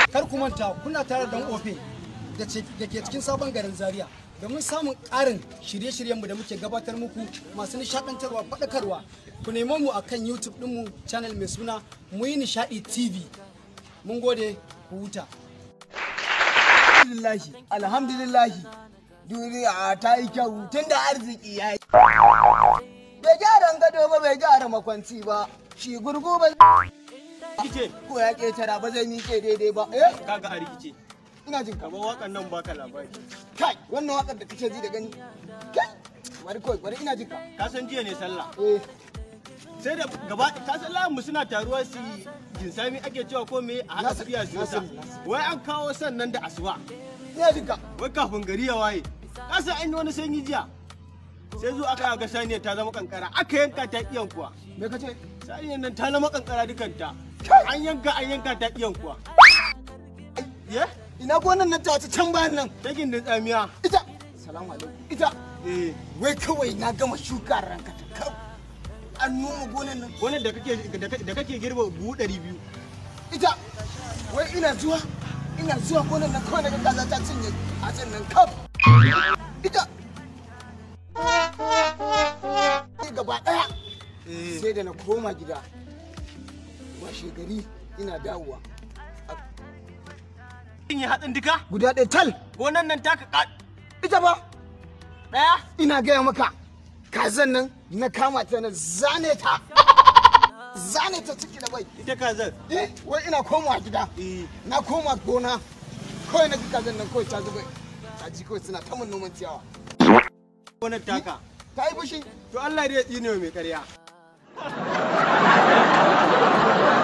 kar ku manta kuna tare da dan ofe da ke cikin sabon garin zaria domin samun ƙarin shirye-shiryenmu da muke gabatar muku masu nishaɗantarwa faɗakarwa ku nemo mu akan youtube ɗinmu channel mai suna mu yi nishaɗi tv mun gode ku huta alhamdulillahi alhamdulillahi duniya ta yi kyau tun da arziki ya yi bai gyara gado ba bai gyara makwanci ba shi gurgu ba Kice, ko ya ketara ba zai miƙe daidai ba eh kaga a rikice. ina jin ka Kamar wakan nan baka labari. kai wannan wakar da kake ji da gani kai bari kawai bari ina jin ka Ka san jiya ne sallah. eh Sai da gaba ka san layin mu suna taruwa su yi jinsami ake cewa ko me a haka Nasir, tafiya su yasa. Nasir, Nasir. Wai an kawo sannan da asuba. ina jin ka Wai kafin gari ya waye. Ka san an yi wani sanyi jiya. Sai zo aka ga saniyar ta zama kankara aka yanka ta iyan kuwa. me kace Saniyar nan ta zama kankara dukanta. An yanka an yanka ta iyan kuwa. Ye? ina gonan nan ta can bayan nan Ta gindin tsamiya. ita salamu alaikum ita Eh. wai kawai na gama shuka ranka ta kau an noma gonan nan Wannan da kake da kake girba buhu ɗari biyu. ita wai ina zuwa ina zuwa gonan nan kawai daga kaza ta cinye a can nan kaf ita Ni gaba daya sai da na koma gida washe gari ina dawowa Kin yi hatsin duka? guda ɗaya tal Gonan nan taka ka ita ba ɗaya? ina gaya maka kazan nan na kama ta na zane ta zane ta ciki da bai Ita kazar. eh wai ina komawa gida Eh. na koma gona kawai na ga kazan nan kawai ta zuba ta ji kawai suna ta mun noman ciyawa Gonar taka. ta yi fushi To Allah dai ya tsine wa mai ƙarya.